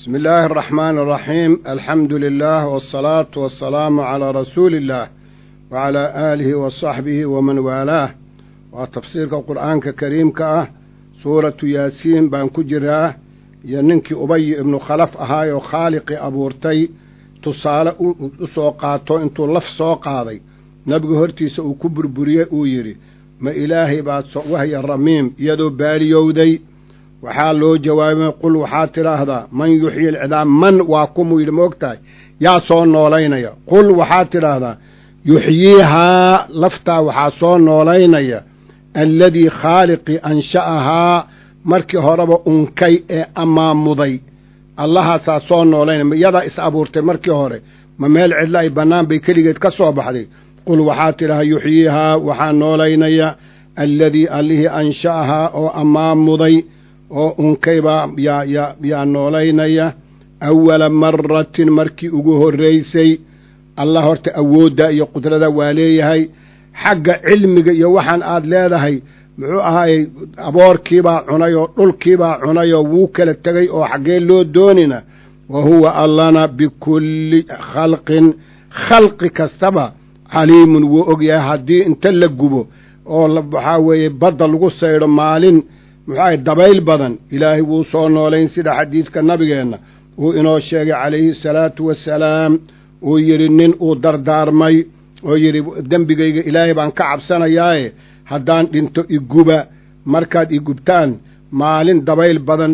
بسم الله الرحمن الرحيم الحمد لله والصلاة والسلام على رسول الله وعلى آله وصحبه ومن والاه وتفسير القرآن كريم كأه سورة ياسين بان كجرها يننكي أبي ابن خلف أهايو خالق أبورتي tusaale u soo qaato intuu laf soo qaaday nabigu hortiisa uu ku burburiyey uu yidhi ma ilaahay baad wahya ramiim iyadoo baaliyowday waxaa loo jawaabay qul waxaad tidhaahdaa man yuxyi alcidaam man waa kumuu yidhi ma og tahay yaa soo noolaynaya qul waxaad tidhaahdaa yuxyiihaa laftaa waxaa soo noolaynaya alladii khaaliqii ansha'ahaa markii horeba unkay ee ammaamuday allahaasaa soo noolaynaya iyadaa is abuurtay markii hore ma meel cidla ay bannaan bay keligeed ka soo baxday qul waxaad tidhaha yuxyiihaa waxaa noolaynaya alladii allihii ansha'ahaa oo ammaamuday oo unkaybaa yaa yaa noolaynaya awala maratin markii ugu horraysay allah horta awoodda iyo qudrada waa leeyahay xagga cilmiga iyo waxaan aad leedahay muxuu ahaayey aboorkiibaa cunay oo dhulkiibaa cunay oo wuu kala tegay oo xaggee loo doonina wa huwa allana bikulli khalqin khalqi kastaba caliimun wuu ogyahay haddii inta la gubo oo waxaa weeye badda lagu saydho maalin muxuahay dabayl badan ilaahay wuu soo noolayn sida xadiidka nabigeenna uu inoo sheegay calayhi salaatu wassalaam uu yidhi nin uu dardaarmay oo yidhi dembigayga ilaahay baan ka cabsanayaaye haddaan dhinto iguba markaad igubtaan maalin dabayl badan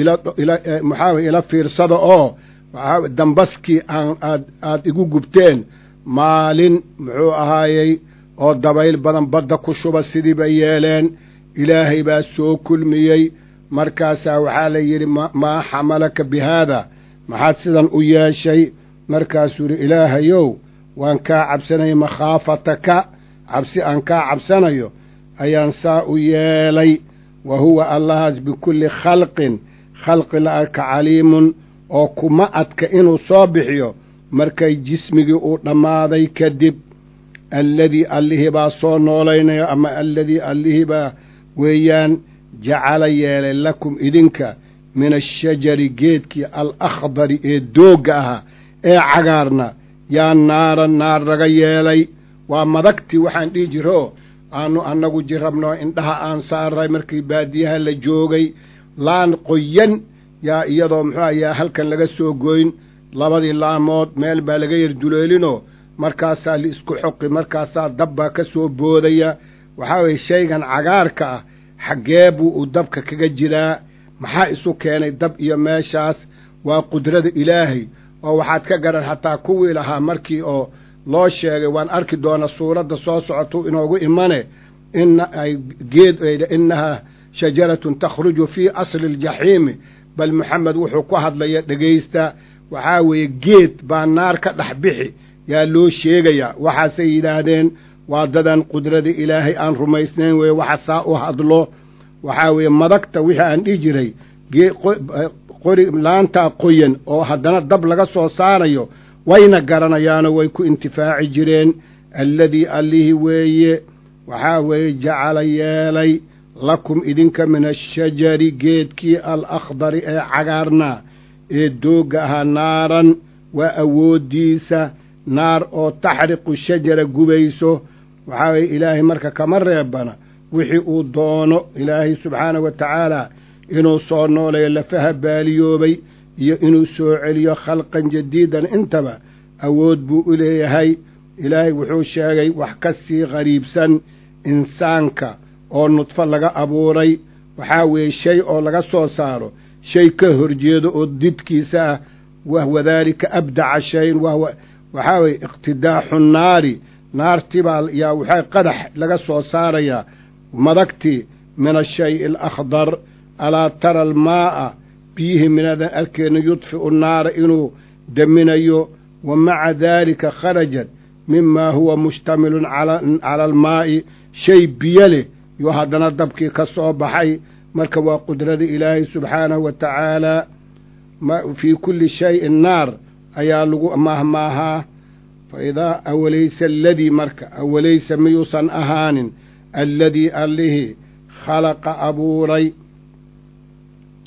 maxaa ila fiirsada oo dambaskii aan aad aad igu gubteen maalin muxuu ahaayey oo dabayl badan badda ku shuba sidii bay yeeleen ilaahay baa soo kulmiyey markaasaa waxaa la yidhi maa xamalaka bi haada maxaad sidan u yeeshay markaasuu yidhi ilaahayow waan kaa cabsanayay makhaafataka cabsi aan kaa cabsanayo ayaan saa u yeelay wa huwa allahaas bikulli khalqin khalqi la arka caliimun oo kuma adka inuu soo bixiyo markay jismigii uu dhammaaday kadib alladii allihii baa soo noolaynaya ama alladii allihii baa weeyaan jacala yeelay lakum idinka min ashajari geedkii al akhdari ee doogga ahaa ee cagaarna yaa naaran naar laga yeelay waa madagtii waxaan dhihi jiro aanu annagu jirrabno indhaha aan saaray markii baadiyaha la joogay laan qoyan yaa iyadoo muxuu yaa halkan laga soo goyn labadii laamood meel baa laga yar duleelinoo markaasaa la isku xoqi markaasaa dabbaa ka soo boodaya waxaa weeye shaygan cagaarka ah xaggee buu uu dabka kaga jiraa maxaa isu keenay dab iyo meeshaas waa qudrada ilaahay oo waxaad ka garan xataa kuwii lahaa markii oo loo sheegay waan arki doona suuradda soo socotu inoogu imane ina ay geed innahaa shajaratun takhruju fii asli aljaxiimi bal moxamed wuxuu ku hadlaya dhegaysta waxaa weeye geed baa naar ka dhex bixi yaa loo sheegayaa waxaasay yidhaahdeen waa dadan qudrada ilaahay aan rumaysnayn weye waxa saa u hadlo waxaa weeye madagta wixii aan dhihi jiray qori laantaa qoyan oo haddana dab laga soo saarayo wayna garanayaanoo way ku intifaaci jireen alladii allihii weeye waxaa weeye jacala yeelay lakum idinka min ashajari geedkii al akhdari ee cagaarnaa ee doogga ahaa naaran waa awooddiisa naar oo taxriqu shajara gubayso waxaa weeye ilaahay marka kama reebana wixii uu doono ilaahay subxaana wa tacaala inuu soo noolayo lafaha baaliyoobay iyo inuu soo celiyo khalqan jadiidan intaba awood buu u leeyahay ilaahay wuxuu sheegay wax ka sii qariibsan insaanka oo nudfo laga abuuray waxaa weeye shay oo laga soo saaro shay ka horjeedo oo didkiisa ah wahwa daalika abdaca shayin wahwa waxaa weeye iqtidaaxu nnaari naartibaa yaa waxaa qadax laga soo saarayaa madagtii min ashayi alakhdar alaa tara almaa'a biyihii minadan arkeenna yudfi'u naara inuu daminayo wa maca daalika kharajat mimaa huwa mushtamilun cala almaa'i shay biyo leh yuu haddana dabkii ka soo baxay marka waa qudrada ilaahay subxaanahu wa tacaalaa fii kulli shayin naar ayaa lagu maahmaahaa fa idaa awalaysa aladii marka awalaysa miyuusan ahaanin alladii allihii khalaqa abuuray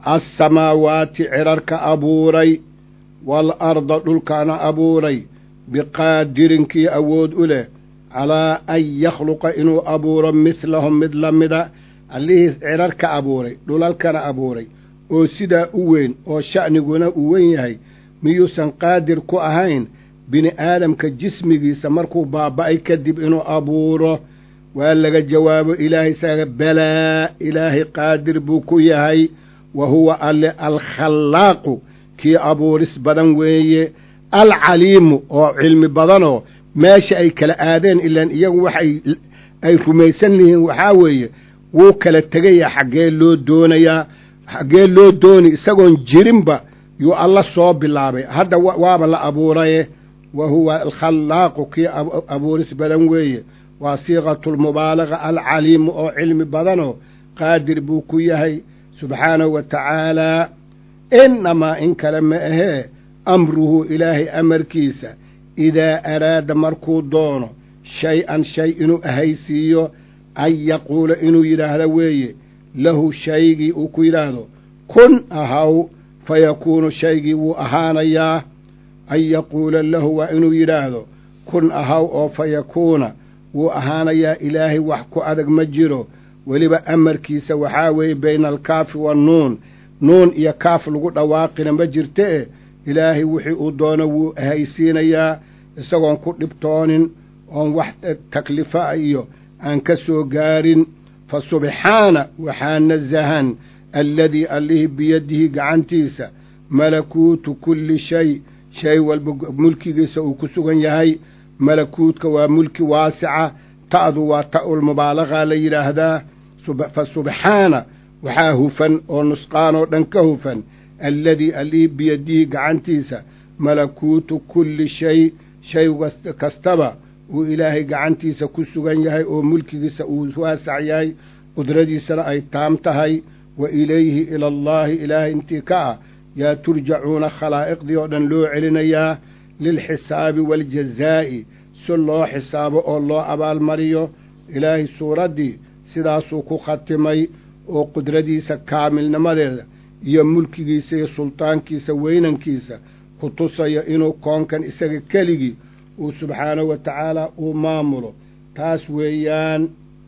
assamaawaati cirarka abuuray waalarda dhulkaana abuuray biqaadirinkii awood u leh calaa an yakhluqa inuu abuuro midlahum mid la mida allihii cirarka abuuray dhulalkana abuuray oo sidaa u weyn oo sha'niguna uu weyn yahay miyuusan qaadir ku ahayn bini aadamka jismigiisa markuu baaba'ay kadib inuu abuuro waa laga jawaabo ilaahay saga balaa ilaahay qaadir buu ku yahay wa huwa alle alkhallaaqu kii abuuris badan weeye alcaliimu oo cilmi badanoo meesha ay kala aadeen ilaan iyagu waxay ay rumaysan yihiin waxaa weeye wuu kala tegaya xaggee loo doonayaa xaggee loo dooni isagoon jirinba yuu alla soo bilaabay hadda waaba la abuuraye wa huwa alkhallaaqu kii abuuris badan weeye waa siiqatulmubaalaga alcaliimu oo cilmi badanoo qaadir buu ku yahay subxaanahu wa tacaalaa innamaa in kale ma ahee amruhu ilaahay amarkiisa idaa araada markuu doono shay-an shay inuu ahaysiiyo an yaquula inuu yidhaahdo weeye lahu shaygii uu ku yidhaahdo kun ahaw fa yakuunu shaygii wuu ahaanayaa an yaquula lahu waa inuu yidhaahdo kun ahaw oo fa yakuuna wuu ahaanayaa ilaahay wax ku adag ma jiro weliba amarkiisa waxaa weeye bayna alkaafi wannuun nuun iyo kaaf lagu dhawaaqina ma jirta e ilaahay wixii uu doono wuu ahaysiinayaa isagoon ku dhibtoonin oon wax taklifa iyo aan ka soo gaarin fa subxaana waxaa nasahan alladii allihii biyadihi gacantiisa malakuutu kulli shay shay walba mulkigiisa uu ku sugan yahay malakuutka waa mulki waasica ta'du waa ta'ulmubaalaqa la yidhaahdaa fa subxaana waxaa hufan oo nusqaanoo dhan ka hufan alladii allihii biyadihi gacantiisa malakuutu kulli shay shay kastaba uu ilaahay gacantiisa ku sugan yahay oo mulkigiisa uu waasac yahay qudradiisana ay taam tahay wa ilayhi ila allaahi ilaahay intii ka ah yaa turjacuuna khalaa'iqdii oo dhan loo celinayaa lilxisaabi waaljazaa'i si loo xisaabo oo loo abaalmariyo ilaahay suuraddii sidaasuu ku khatimay oo qudradiisa kaamilnimadeeda iyo mulkigiisa iyo sultaankiisa weynankiisa ku tusaya inuu koonkan isaga keligii uu subxaanahu wa tacaala uu maamulo taas weeyaan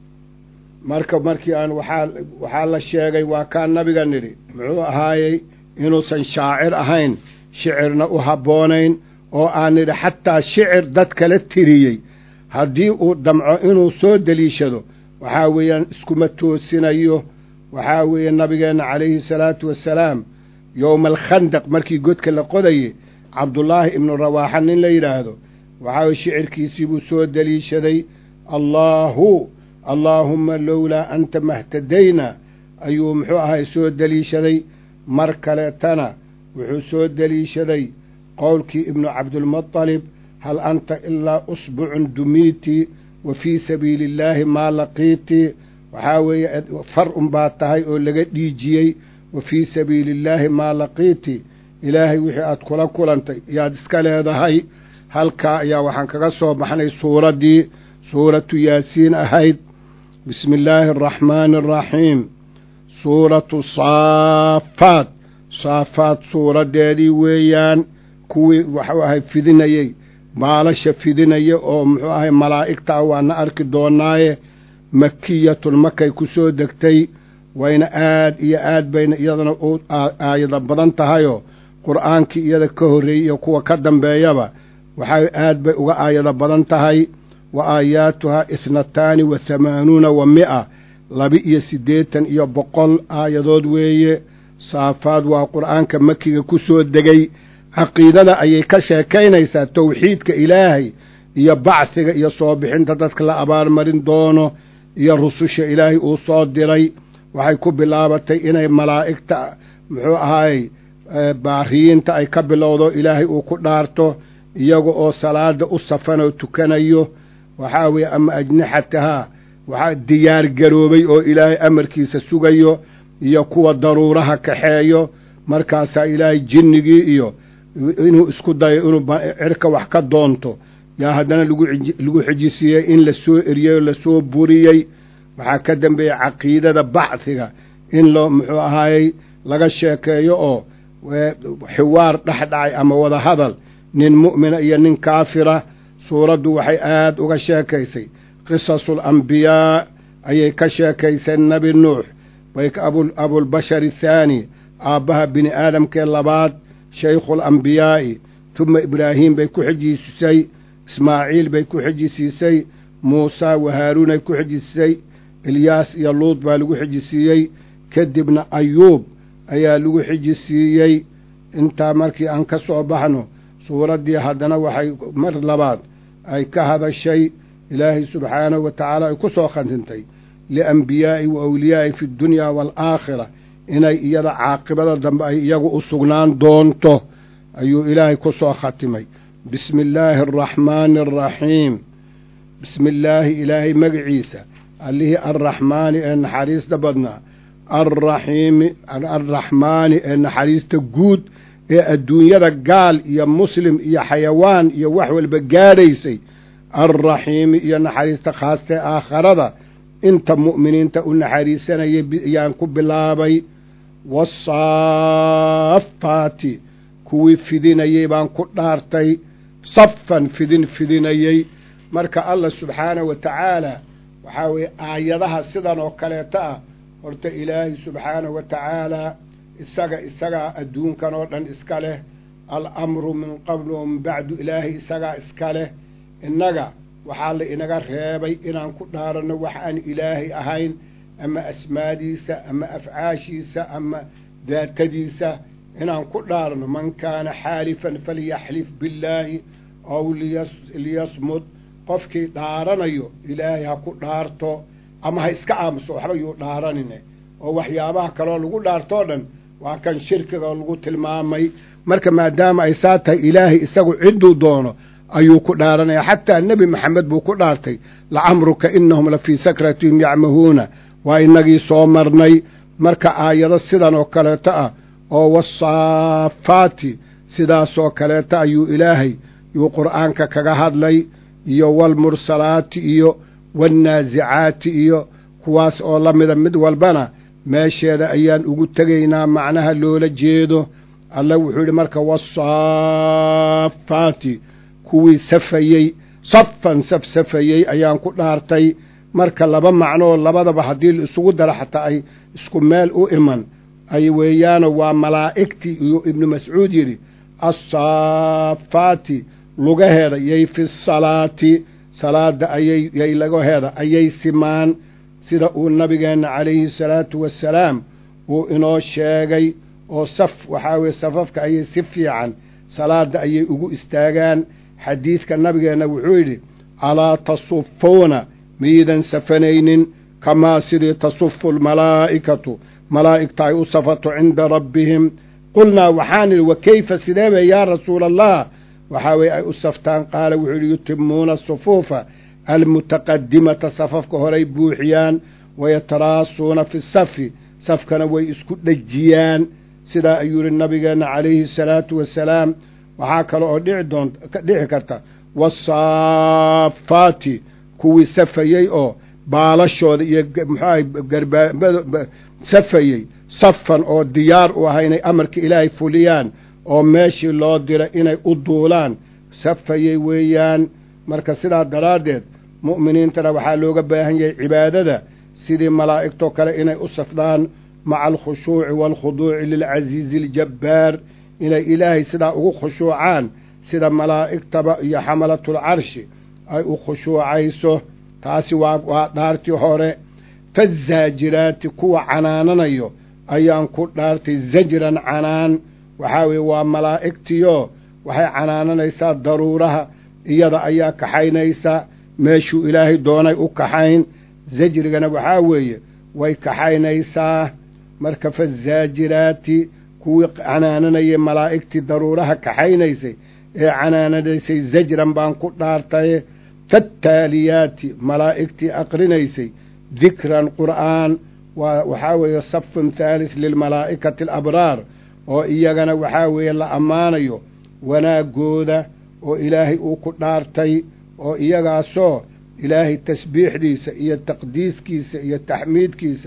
marka markii aan waxaa waxaa la sheegay waa kaa nabiga nidhi muxuu ahaayey inuusan shaacir ahayn shicirna u habboonayn oo aan nidhi xataa shicir dad kala tiriyey haddii uu damco inuu soo deliishado waxaa weeyaan iskuma toosinayo waxaa weeye nabigeenna calayhi salaatu wassalaam yowma alkhandaq markii godka la qodayey cabdullaahi ibnu rawaaxa nin la yidhaahdo waxaa weye shicirkiisii buu soo deliishaday allaahu allaahumma lowlaa anta mahtadayna ayuu muxuu ahay soo deliishaday mar kaleetana wuxuu soo deliishaday qowlkii ibnu cabdilmutalib hal anta ilaa usbucun dumiiti wa fii sabiili illaahi maa laqiiti waxaa weeye far unbaa tahay oo laga dhiijiyey wa fii sabiili illaahi maa laqiiti ilaahay wixii aad kula kulantay yaad iska leedahay halkaa ayaa waxaan kaga soo baxnay suuraddii suuratu yaasiin ahayd bismi illaahi araxmaani araxiim suuratu saafaad saafaad suuraddeedii weeyaan kuwii waxuu ahay fidinayey maalasha fidinaya oo muxuu ahay malaa'igta ah waana arki doonaaye makiyatun makay ku soo degtay wayna aad iyo aad bayna iyadana u aayada badan tahayoo qur'aankii iyada ka horreeyey iyo kuwa ka dambeeyaba waxay aad bay uga aayada badan tahay wa aayaatuhaa isnataani wa hamaanuuna wa mi'a laba-iyo siddeetan iyo boqol aayadood weeye saafaad waa qur'aanka makiga ku soo degay caqiidada ayay ka sheekaynaysaa towxiidka ilaahay iyo bacsiga iyo soo bixinta dadka la abaalmarin doono iyo rususha ilaahay uu soo diray waxay ku bilaabatay inay malaa'igta muxuu ahaayey baariyiinta ay ka bilowdo ilaahay uu ku dhaarto iyaga oo salaada u safanoo tukanayo waxaa weeye ama ajnixatahaa waxaa diyaar garoobay oo ilaahay amarkiisa sugayo iyo kuwa daruuraha kaxeeyo markaasaa ilaahay jinnigii iyo inuu isku dayo inuu cirka wax ka doonto yaa haddana lagu xijisiiyey in la soo eriyey oo lasoo buriyey waxaa ka dambeeyey caqiidada bacdiga in loo muxuu ahaayey laga sheekeeyo oo xiwaar dhexdhacay ama wada hadal nin mu'mina iyo nin kaafira suuraddu waxay aad uga sheekaysay qisasul ambiyaa ayay ka sheekayseen nebi nuux way abulbashar athaani aabbaha bini aadamkee labaad shaykhul ambiyaa'i tuma ibraahiim bay ku xijisiisay ismaaciil bay ku xijisiisay muusa wa haaruunay ku xijisiisay ilyaas iyo luud baa lagu xijisiiyey kadibna ayuub ayaa lagu xijisiiyey intaa markii aan ka soo baxno suuraddii haddana waxay mar labaad ay ka hadashay ilaahay subxaanahu wa tacaala ay ku soo khantintay liambiyaa'i wa awliyaa'i fi ddunyaa waalaakhira inay iyada caaqibada dambe ay iyagu u sugnaan doonto ayuu ilaahay ku soo khatimay bismi illaahi araxmaani araxiim bismi illaahi ilaahay magaciisa allihii arraxmaani ee naxariista badnaa alraxiimi alraxmaani ee naxariista guud ee adduunyada gaal iyo muslim iyo xayawaan iyo wax walba gaadhaysay alraxiimi iyo naxariista khaastee aakharada inta mu'miniinta u naxariisanayay ayaan ku bilaabay waasaafaati kuwii fidinayey baan ku dhaartay safan fidin fidinayey marka allah subxaanahu wa tacaala waxaa weeye aayadaha sidan oo kaleeta ah horta ilaahay subxaanahu wa tacaalaa isaga isagaa adduunkan oo dhan iska leh alamru min qablu wa min bacdu ilaahay isagaa iska leh innaga waxaa la inaga reebay inaan ku dhaaranno wax aan ilaahay ahayn ama asmaadiisa ama afcaashiisa ama daatadiisa inaan ku dhaaranno man kaana xaalifan falyaxlif billaahi aw liyasmud qofkii dhaaranayo ilaahay ha ku dhaarto ama ha iska aamuso waxba yuu dhaaranine oo waxyaabaha kaloo lagu dhaartoo dhan waa kan shirkiga lagu tilmaamay marka maadaama ay saa tahay ilaahay isagu cidduu doono ayuu ku dhaaranaya xataa nebi maxamed buu ku dhaartay lacamruka inahum la fii sakratihim yacmahuuna waa inagii soo marnay marka aayado sidan oo kaleeto ah oo wasaafaati sidaasoo kaleeto ayuu ilaahay yuu qur'aanka kaga hadlay iyo walmursalaati iyo wannaasicaati iyo kuwaas oo la mida mid walbana meesheeda ayaan ugu tegaynaa macnaha loola jeedo alla wuxuu yidhi marka wasaafaati kuwii safayey safan saf safayey ayaan ku dhaartay marka laba macnoo labadaba haddii la isugu daro xataa ay isku meel u iman ay weeyaano waa malaa'igtii iyo ibnu mascuud yidhi assaafaati lugaheeda yay fi salaati salaadda ayay yay lagaheeda ayay simaan sida uu nabigeenna calayhi salaatu wassalaam uu inoo sheegay oo saf waxaa weye safafka ayay si fiican salaadda ayay ugu istaagaan xadiidka nabigeenna wuxuu yidhi alaa tasufuuna miidan safanaynin kamaa sidii tasufu almalaa'ikatu malaa'igta ay u safato cinda rabbihim qulnaa waxaan idhi wa keyfa sideebee yaa rasuula allah waxaa weeye ay u saftaan qaala wuxuu yidhi yutimuuna asufuufa almutaqadimata safafka horay buuxiyaan wayataraasuuna fi safi safkana way isku dhejiyaan sidaa ayuu yidhi nabigeenna calayhi salaatu wassalaam waxaa kale oo dhici doon dhici karta wasaafaati kuwii safayey oo baalashooda iyo muxuahay garbaabada safayey safan oo diyaar u aha inay amarka ilaahay fuliyaan oo meeshii loo dira inay u duulaan safayey weeyaan marka sidaa daraaddeed mu'miniintana waxaa looga baahan yahay cibaadada sidii malaa'igtoo kale inay u safdaan maca alkhushuuci waalkhuduuci lilcasiizi aljabbaar inay ilaahay sidaa ugu khushuucaan sida malaa'igtaba iyo xamalatul carshi ay u khushuucayso taasi waa waa dhaartii hore fazaajiraati kuwa canaananayo ayaan ku dhaartay zajran canaan waxaa weeye waa malaa'igtiyo waxay canaananaysaa daruuraha iyada ayaa kaxaynaysa meeshuu ilaahay doonay u kaxayn zajrigana waxaa weeye way kaxaynaysaa marka fazaajiraati kuwii canaananayay malaa'igtii daruuraha kaxaynaysay ee canaananaysay zajran baan ku dhaartaye fattaaliyaati malaa'igtii aqrinaysay dikran qur'aan waa waxaa weeye safun thaalis lilmalaa'ikati alabraar oo iyagana waxaa weeye la ammaanayo wanaaggooda oo ilaahay uu ku dhaartay oo iyagaasoo ilaahay tasbiixdiisa iyo taqdiiskiisa iyo taxmiidkiisa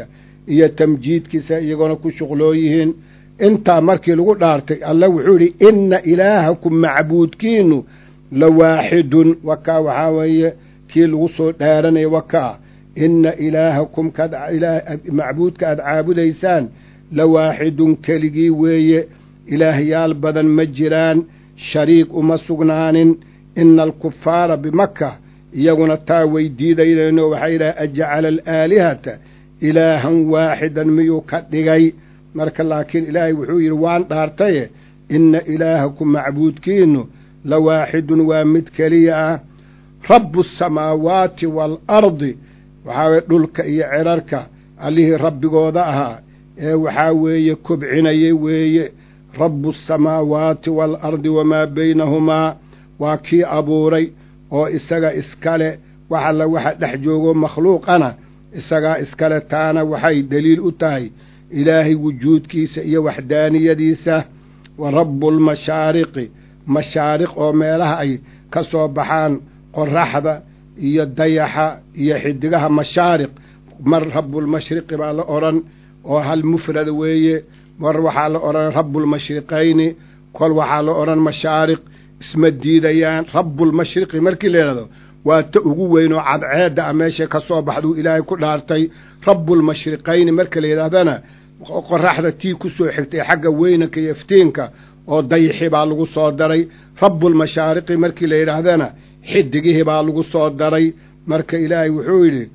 iyo tamjiidkiisa iyagoona ku shuqlooyihiin intaa markii lagu dhaartay alla wuxuu yidhi inna ilaahakum macbuudkiinu la waaxidun wakaa waxaa weeye kii lagu soo dhaaranaya wakaa inna ilaahakum macbuudka aad caabudaysaan la waaxidun keligii weeye ilaahyaal badan ma jiraan shariik uma sugnaanin ina alkufaara bimaka iyaguna taa way diidaynayno waxay yidhaha ajacala alaalihata ilaahan waaxidan miyuu ka dhigay marka laakiin ilaahay wuxuu yidhi waan dhaartaye inna ilaahakum macbuudkiinu la waaxidun waa mid keliya ah rabbu asamaawaati waalardi waxaa weye dhulka iyo cirarka allihii rabbigooda ahaa ee waxaa weeye kobcinayay weeye rabbu asamaawaati waalardi wamaa baynahumaa waa kii abuuray oo isaga iskale wax alla waxa dhex joogo makhluuqana isagaa iskale taana waxay deliil u tahay ilaahay wujuudkiisa iyo waxdaaniyadiisa wa rabbuulmashaariqi mashaariq oo meelaha ay ka soo baxaan qoraxda iyo dayaxa iyo xidigaha mashaariq mar rabbulmashriqi baa la odhan oo hal mufrada weeye mar waxaa la odhan rabbulmashriqayni kol waxaa la odhan mashaariq isma diidayaan rabbulmashriqi markii layidhahdo waa ta ugu weyn oo cadceedda a meeshay ka soo baxduu ilaahay ku dhaartay rabbulmashriqayni marka la yidhaahdana qoraxda tii ku soo xigtay xagga weynanka iyo iftiinka oo dayixi baa lagu soo daray rabbulmashaariqi markii la yidhaahdana xidigihii baa lagu soo daray marka ilaahay wuxuu yidhi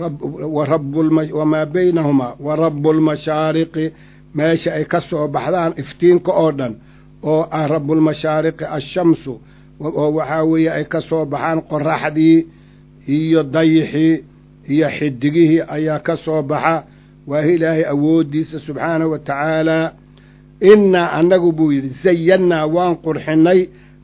wamaa baynahumaa wa rabbulmashaariqi meesha ay ka soo baxdaan iftiinka oo dhan oo ah rabbulmashaariqi ashamsu oo waxaa weeye ay ka soo baxaan qoraxdii iyo dayixii iyo xidigihii ayaa ka soo baxa waa ilaahay awooddiisa subxaanahu wa tacaalaa innaa annagu buu yidhi zayannaa waan qurxinnay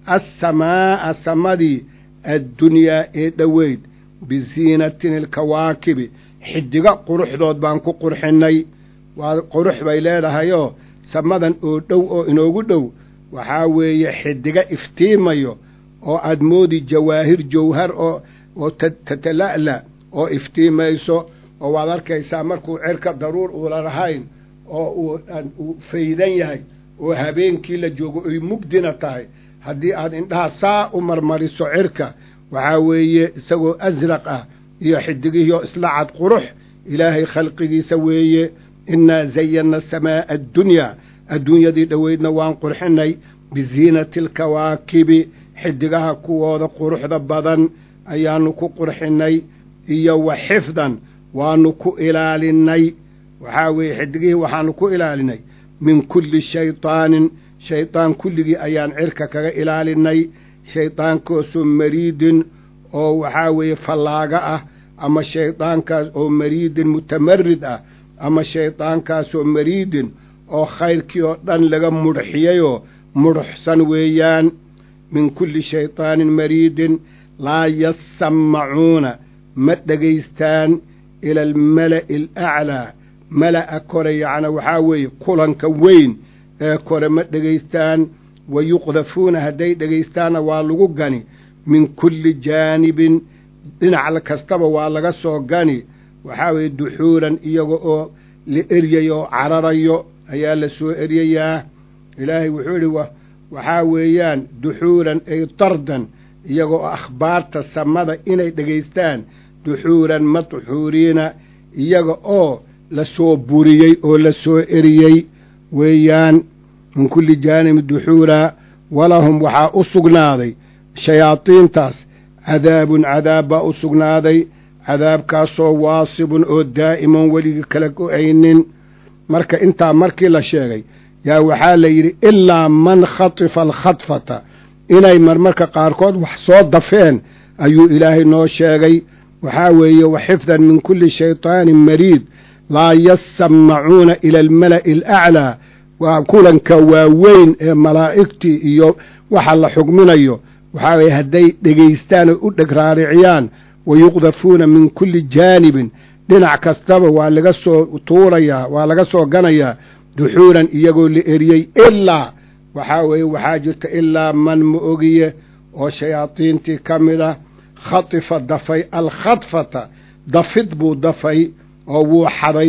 assamaa'a samadii addunyaa ee dhoweyd bisiinatin ilkawaakibi xidigo quruxdood baan ku qurxinnay waa qurux bay leedahayoo samadan oo dhow oo inoogu dhow waxaa weeye xidigo iftiimayo oo aad moodi jawaahir jawhar oo oo tatala'la oo iftiimayso oo waad arkaysaa markuu cerka daruur uula lahayn oo uu faydan yahay oo habeenkii la joogo ay mugdina tahay haddii aad indhaha saa u marmariso cirka waxaa weeye isagoo asraq ah iyo xidigihiioo isla cad qurux ilaahay khalqigiisa weeye innaa zayanna samaa'a addunyaa adduunyadii dhoweydna waan qurxinnay bisiinati alkawaakibi xidigaha kuwooda quruxda badan ayaannu ku qurxinnay iyo wa xifdan waannu ku ilaalinnay waxaa weeye xidigihii waxaannu ku ilaalinay min kulli shaytaanin shaydaan kulligii ayaan cirka kaga ilaalinnay shaydaankaasoo mariidin oo waxaa weeye fallaaga ah ama shaydaankaas oo mariidin mutamarid ah ama shaydaankaasoo mariidin oo khayrkii oo dhan laga mudhxiyayoo mudhuxsan weeyaan min kulli shaytaanin mariidin laa yasammacuuna ma dhegaystaan ila almala'i alaclaa mala'a kore yacnaa waxaa weeye kulanka weyn ee kore ma dhegaystaan wa yuqdafuuna hadday dhegaystaanna waa lagu gani min kulli jaanibin dhinac kastaba waa laga soo gani waxaa weeye duxuuran iyaga oo la eryayo oo cararayo ayaa la soo eryayaa ilaahay wuxuu idhi waxaa weeyaan duxuuran ay dardan iyaga oo akhbaarta samada inay dhegaystaan duxuuran madxuuriina iyaga oo la soo buriyey oo la soo eriyey weeyaan min kulli jaanibi duxuuraa walahum waxaa u sugnaaday shayaadiintaas cadaabun cadaab baa u sugnaaday cadaabkaasoo waasibun oo daa'iman weligii kala go'aynin marka intaa markii la sheegay yaa waxaa la yidhi ilaa man khatifa alkhadfata inay marmarka qaarkood wax soo dafeen ayuu ilaahay noo sheegay waxaa weeye wa xifdan min kulli shaytaanin mariid laa yasammacuuna ila almala'i alaclaa waa kulanka waaweyn ee malaa'igtii iyo waxa la xugminayo waxaa weeye hadday dhegaystaan oo u dheg raariciyaan wa yuqdafuuna min kulli jaanibin dhinac kastaba waa laga soo tuurayaa waa laga soo ganayaa duxuuran iyagoo la eriyey ilaa waxaa weeye waxaa jirta ilaa man ma ogiye oo shayaadiintii ka mid ah khatifa dafay alkhadfata dafid buu dafay oo wuu xaday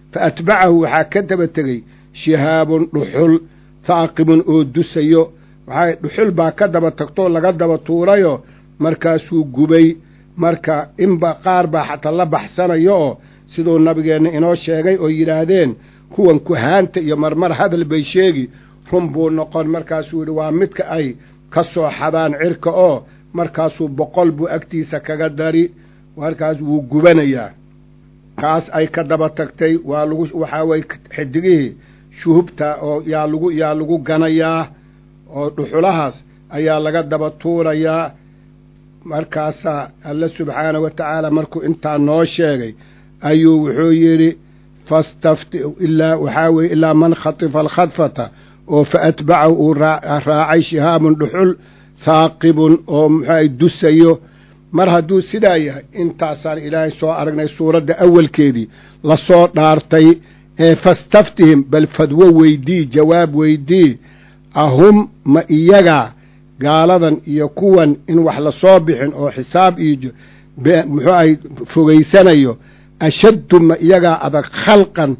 fa atbacahu waxaa ka daba tegey shihaabun dhuxul haaqibun oo dusayo waxaa dhuxul baa ka daba tagtoo laga daba tuurayo markaasuu gubay marka inba qaar baa xataa la baxsanayo oo siduu nabigeenna inoo sheegay oo yidhaahdeen kuwan kuhaanta iyo marmar hadal bay sheegi run buu noqon markaasuu yidhi waa midka ay ka soo xadaan cirka oo markaasuu boqol buu agtiisa kaga dari markaas wuu gubanayaa kaas ay ka daba tagtay waa lagu waxaa weye xidigihii shuhubta oo yaa lagu yaa lagu ganayaa oo dhuxulahaas ayaa laga daba tuurayaa markaasaa alle subxaana wa tacaala markuu intaa noo sheegay ayuu wuxuu yidhi fastafti ilaa waxaa weye ilaa man khatifa alkhadfata oo fa atbacahu uu raacay shihaabun dhuxul haaqibun oo muxuay dusayo mar hadduu sidaa yahay intaasaan ilaahay soo aragnay suuradda awalkeedii lasoo dhaartay ee fastaftihim bal fadwo weydii jawaab weydii ahum ma iyagaa gaaladan iyo kuwan in wax lasoo bixin oo xisaab iyo muxuu ahay fogaysanayo ashaddu ma iyagaa adag khalqan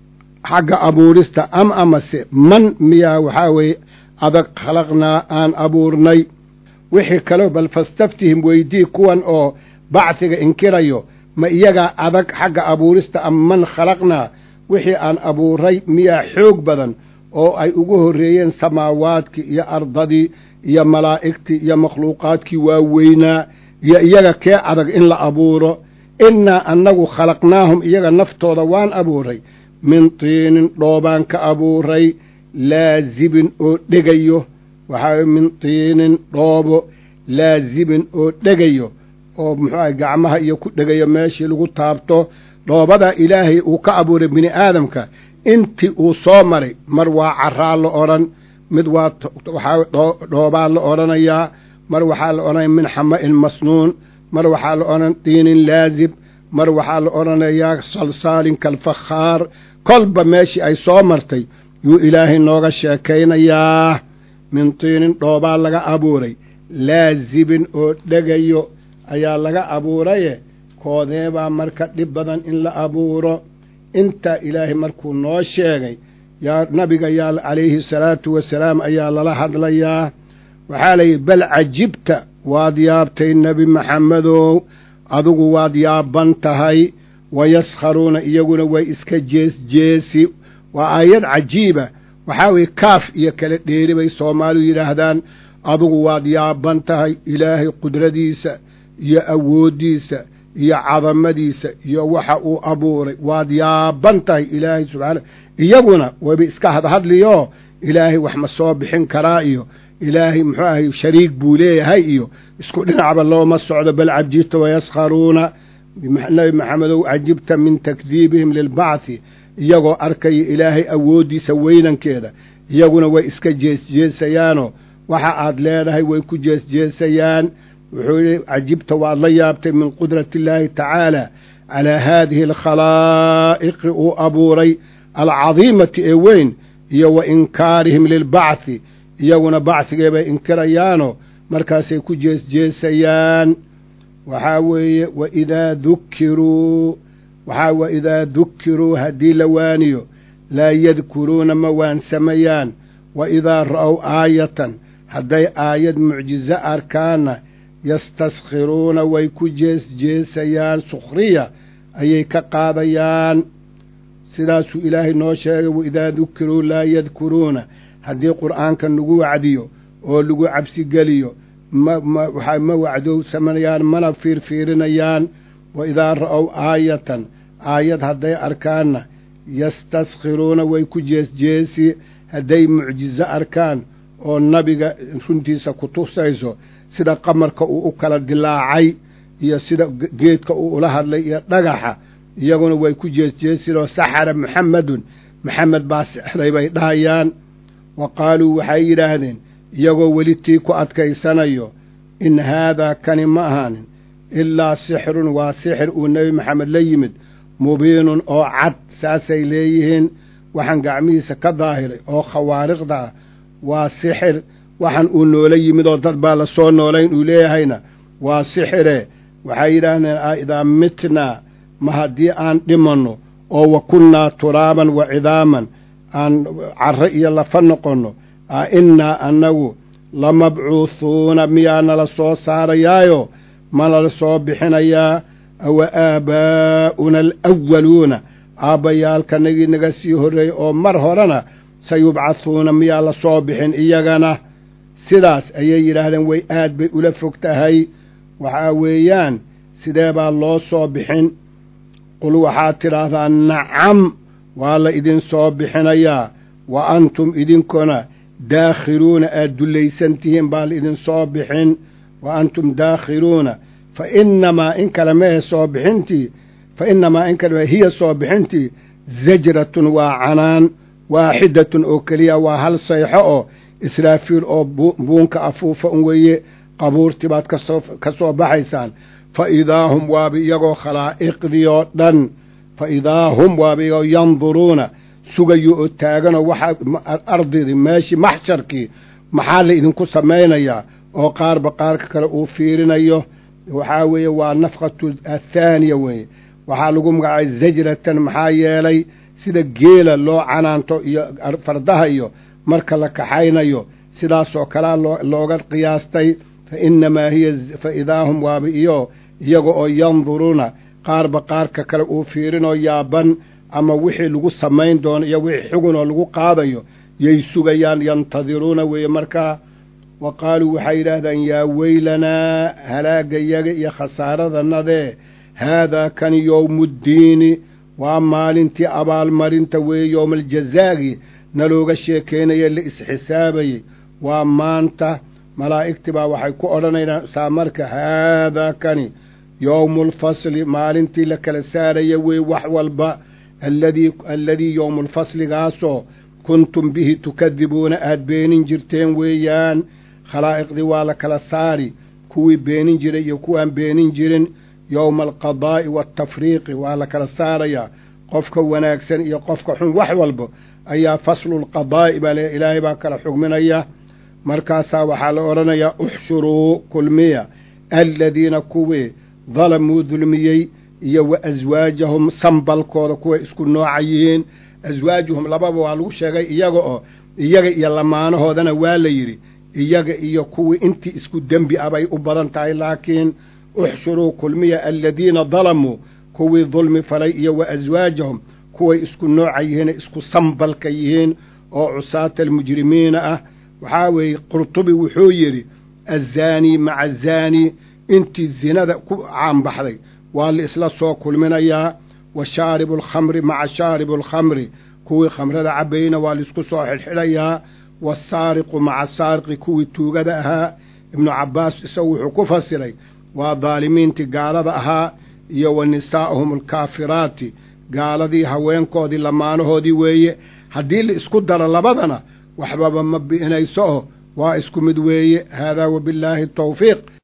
xagga abuurista am amase man miyaa waxaa weeye adag khalaqnaa aan abuurnay wixii kaleo bal fastaftihim weydii kuwan oo bacdiga inkirayo ma iyagaa adag xagga abuurista ama man khalaqnaa wixii aan abuuray miyaa xoog badan oo ay ugu horreeyeen samaawaadkii iyo ardadii iyo malaa'igtii iyo makhluuqaadkii waaweynaa iyo iyaga kee adag in la abuuro innaa annagu khalaqnaahum iyaga naftooda waan abuuray min tiinin dhoobaan ka abuuray laazibin oo dhegayo waxaa min tiinin dhoobo laazibin oo dhegayo oo muxuu ahay gacmaha iyo ku dhegayo meeshii lagu taabto dhoobadaa ilaahay uu ka abuuray bini aadamka intii uu soo maray mar waa carraa la odhan mid waa waxaa dhoobaa la odhanayaa mar waxaa la odhanaya min xama'in masnuun mar waxaa la odhan tiinin laazib mar waxaa la odhanayaa salsaalin kalfakhaar kolba meeshii ay soo martay yuu ilaahay nooga sheekaynayaa min tiinin dhoobaa laga abuuray laazibin oo dhegayo ayaa laga abuuraye koodeebaa marka dhib badan in la abuuro intaa ilaahay markuu noo sheegay yaa nabiga yaa calayhi salaatu wasalaam ayaa lala hadlayaa waxaa layidhi bal cajibta waad yaabtay nebi maxamedow adigu waad yaaban tahay wayaskharuuna iyaguna way iska jeesjeesi waa aayad cajiiba waxaa weeye kaaf iyo kala dheeri bay soomaalidu yidhaahdaan adigu waad yaaban tahay ilaahay qudradiisa iyo awooddiisa iyo cadamadiisa iyo waxa uu abuuray waad yaaban tahay ilaahay subxaana iyaguna wayba iska hadhadliyoo ilaahay wax ma soo bixin karaa iyo ilaahay muxuu ahay shariig buu leeyahay iyo isku dhinacba looma socdo bal cajibta wayaskharuuna nebi maxamedow cajibta min takdiibihim lilbacthi iyagoo arkaya ilaahay awooddiisa weynankeeda iyaguna way iska jeesjeesayaanoo waxa aad leedahay way ku jeesjeesayaan wuxuu yidhi cajibta waad la yaabtay min qudrati illaahi tacaala calaa haadihi alkhalaa'iqi uu abuuray alcadiimati ee weyn iyo wa inkaarihim lilbacthi iyaguna bacthigee bay inkirayaanoo markaasay ku jeesjeesayaan waxaa weeye waidaa dukiruu waxaa waidaa dukiruu haddii la waaniyo laa yadkuruuna ma waansamayaan wa idaa ra'ow aayatan hadday aayad mucjizo arkaanna yastaskhiruuna way ku jeesjeesayaan sukhriya ayay ka qaadayaan sidaasuu ilaahay noo sheegay waidaa dukiruu laa yadkuruuna haddii qur'aanka lagu wacdiyo oo lagu cabsigeliyo ma ma waxay ma wacdowsamanayaan mana fiirfiirinayaan wa idaa ra'ow aayatan aayad hadday arkaanna yastaskhiruuna way ku jeesjeesi hadday mucjizo arkaan oo nabiga runtiisa ku tusayso sida qamarka uu u kala dilaacay iyo sida geedka uu ula hadlay iyo dhagaxa iyaguna way ku jeesjeesinoo saxara muxammedun maxamed baa sixray bay dhahayaan wa qaaluu waxay yidhaahdeen iyagoo weli tii ku adkaysanayo in haadaa kani ma ahaanin ilaa sixirun waa sixir uu nebi maxamed la yimid mubiinun oo cad saasay leeyihiin waxaan gacmihiisa ka daahiray oo khawaariqda ah waa sixir waxaan uu noola yimid oo dad baa la soo noolayn uu leeyahayna waa sixire waxay yidhaahdeen a idaa mitnaa ma haddii aan dhimanno oo wa kunnaa turaaban wa cidaaman aan carro iyo lafa noqonno a innaa annagu lamabcuuhuuna miyaa nala soo saarayaayo manala soo bixinayaa awa aabaa'una alwaluuna aabbayaalkanagii naga sii horreeyey oo mar horena sayubcahuuna miyaa la soo bixin iyagana sidaas ayay yidhaahdeen way aad bay ula fog tahay waxaa weeyaan sidee baa loo soo bixin qul waxaad tidhaahdaa nacam waa la idin soo bixinayaa wa antum idinkuna daakhiluuna aad dullaysan tihiin baa la idin soo bixin wa antum daakhiluuna fa innamaa in kale mehe soo bixintii fa innamaa in kale hiya soo bixintii zajratun waa canaan waaxidatun oo keliya waa hal sayxo oo israafiil oo buunka afuufa un weeye qabuurtii baad kasoo ka soo baxaysaan fa idaa hum waaba iyagoo khalaa'iqdii oo dhan fa idaa hum waaba iyagoo yanduruuna sugayo oo taaganoo waxaa ardidii meeshii maxsharkii maxaa la idinku samaynayaa oo qaarba qaarka kale uu fiirinayo waxaa weeye waa nafqatu athaaniya weeye waxaa lagu magacay zajratan maxaa yeelay sida geela loo canaanto iyo fardaha iyo marka la kaxaynayo sidaasoo kalea looga qiyaastay fa innamaa hiya fa idaa hum waaba iyo iyaga oo yanduruuna qaarba qaarka kale uu fiirinoo yaaban ama wixii lagu samayn doono iyo wixii xugunoo lagu qaadayo yay sugayaan yantadiruuna weeye markaa wa qaaluu waxay yidhaahdaan yaa weylanaa halaagayaga iyo khasaaradanadee haadaa kan yowmuddiini waa maalintii abaalmarinta weeye yowmaaljazaagi nalooga sheekaynaya la isxisaabayey waa maanta malaa'igtii baa waxay ku odhanaysaa marka haadaa kani yowmulfasli maalintii la kala saaraya weeye wax walba alladii alladii yowmulfasligaasoo kuntum bihi tukadibuuna aad beenin jirteen weeyaan khalaa'iqdii waa la kala saari kuwii beenin jiray iyo kuwaan beenin jirin yowma alqadaa'i waatafriiqi waa la kala saarayaa qofka wanaagsan iyo qofka xun wax walba ayaa faslulqadaa'i baa le ilaahay baa kala xugminaya markaasaa waxaa la odhanayaa uxshuruu kulmiya aladiina kuwii dalamuu dulmiyey iyo wa aswaajahum sambalkooda kuway isku nooca yihiin aswaajuhum lababa waa lagu sheegay iyaga oo iyaga iyo lamaanahoodana waa la yidhi iyaga iyo kuwii intii isku dembi ah bay u badan tahay laakiin uxshuruu kulmiya aladiina dalamuu kuwii dulmi falay iyo wa aswaajahum kuway isku nooca yihiine isku sambalka yihiin oo cusaata almujrimiina ah waxaa weeye qurtubi wuxuu yidhi azaanii maca zaanii intii zinada ku caanbaxday waa la isla soo kulminayaa wa shaaribu alkhamri maca shaaribu alkhamri kuwii khamrada cabbayna waa laisku soo xidhxidhayaa waasaariqu maca saariqi kuwii tuugada ahaa ibnu cabbaas isagu wuxuu ku fasiray waa daalimiintii gaalada ahaa iyo wa nisaa'uhum alkaafiraati gaaladii haweenkoodii lamaanahoodii weeye haddii la isku daro labadana waxbaba ma bi'inayso oo waa isku mid weeye haadaa wabillaahi tawfiiq